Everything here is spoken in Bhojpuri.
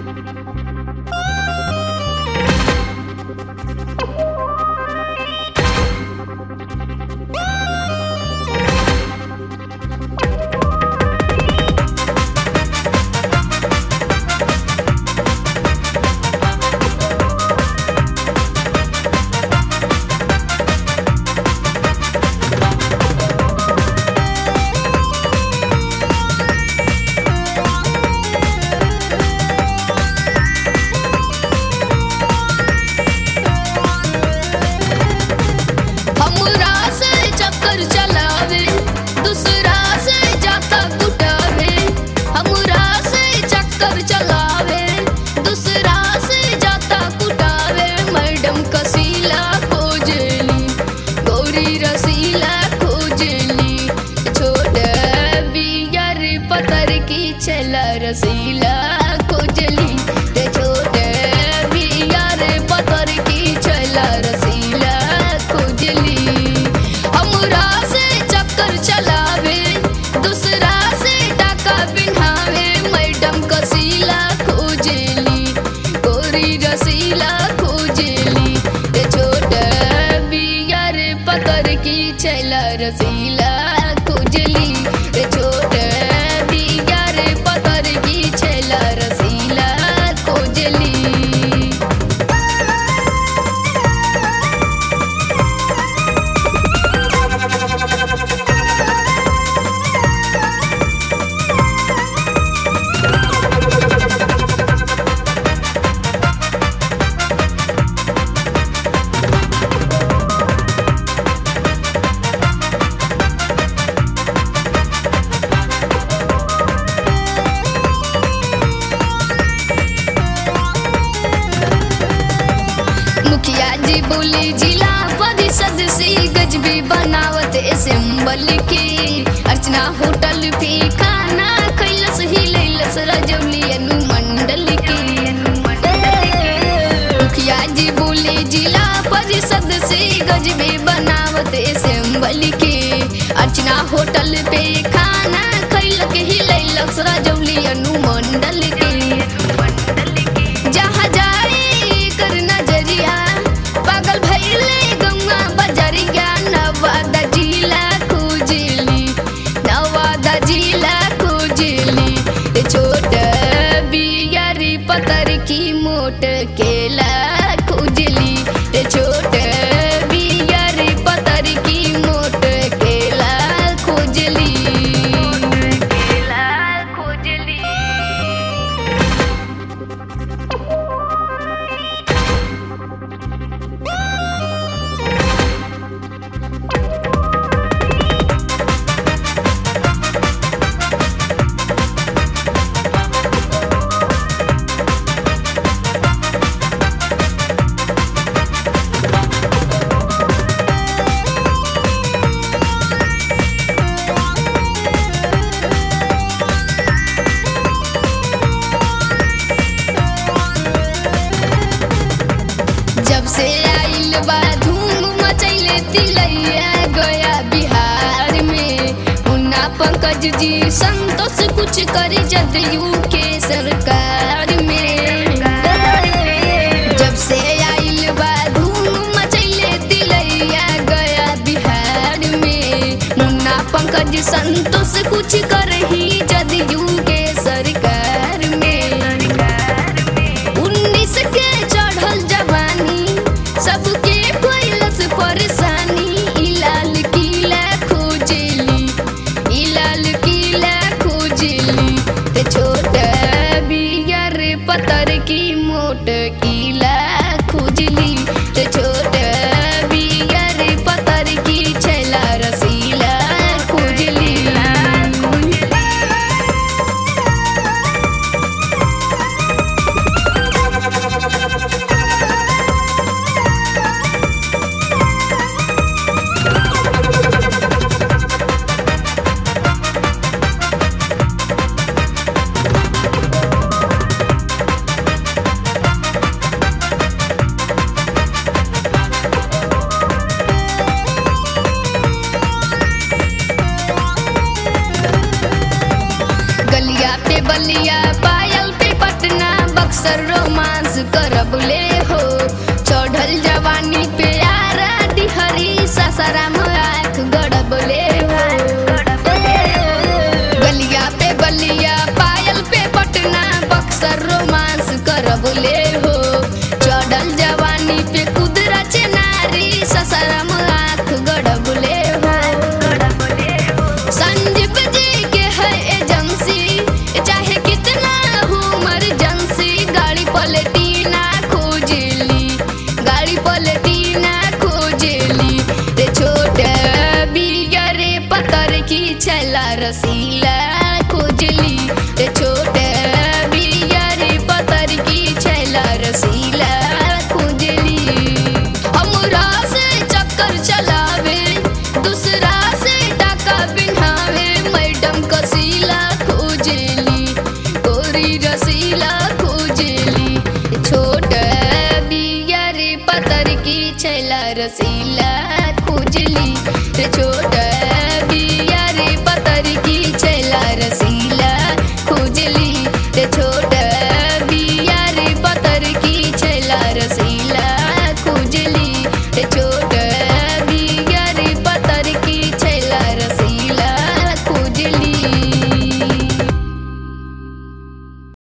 हमरा से चक्कर चलावे दूसरा से जाता कुटावे हमरा से चक्कर चलावे दूसरा से जाता कुटावे मैडम कसीला खोजली गौरी रसीला खोजली छोट बियर पतर की चला रसीला खोजली रे छोट बियर पतर की चला रसीला खोजली हमरा से चक्कर चलावे दूसरा से टाका पिन्हावे मैडम कसीला खोजली गोरी रसीला खोजली रे छोट बियर पतर की चला रसीला खोजली रे छोट बियर पतर की चला रसीला खोजली मुखिया जी बोले जिला परिषद से गजबी बनावत असेंबल के अर्चना होटल पे खाना खैलस हिलैलस रजौली अनुमंडल के मुखिया जी बोले जिला परिषद से गजबे बनावत असेंबल के अर्चना होटल पे खाना खैलक हिलैलस रजौली अनुमंडल के जहाँ जाए कर नजरिया पागल भैले गंगा बजरिया नवादा जिला खोजली नवादा जिला खोजली रे छोट बियारी पतर की मोट केला खोजली रे छोट बियारी पतर की मोट केला खोजली केला खोजली जब से आइल बा धूम मचैले तिलैया गया बिहार में मुन्ना पंकज जी संतोष कुछ करे जदयू के सरकार में जब से आइल बा धूम मचैले तिलैया गया बिहार में मुन्ना पंकज संतोष कुछ करही जदयू के सरकार में उन्नीस के चढ़ल जवानी सबके कोइलस परेशानी ई लाल किला खोजली ई लाल किला खोजली ते छोट बिया बक्सर रोमांस करब ले हो चढ़ल जवानी पे यारा डिहरी ससराम आँख गड़ब ले हो गलिया पे बलिया पायल पे पटना बक्सर रोमांस करब ले हो चढ़ल जवानी पे कुदरा चेनारी ससराम आँख गड़ब ले हो संजीव जी के है एजेंसी चाहे कितना हो इमरजेंसी गाड़ी पलटी ना खोजली गाड़ी पलटी ना खोजली रे छोट बिया रे पतर की छला रसीला खोजली रे छोट बिया रे पतर की छला रसीला खोजली हमरा से चक्कर चलावे दूसरा से टाका बिन्हावे मैडम कसीला खोजली गोरी रसीला खोजली छोट बिया रे पतर की छैला रसीला खोजली रे छोट बिया रे पतर की छैला रसीला खोजली रे छोट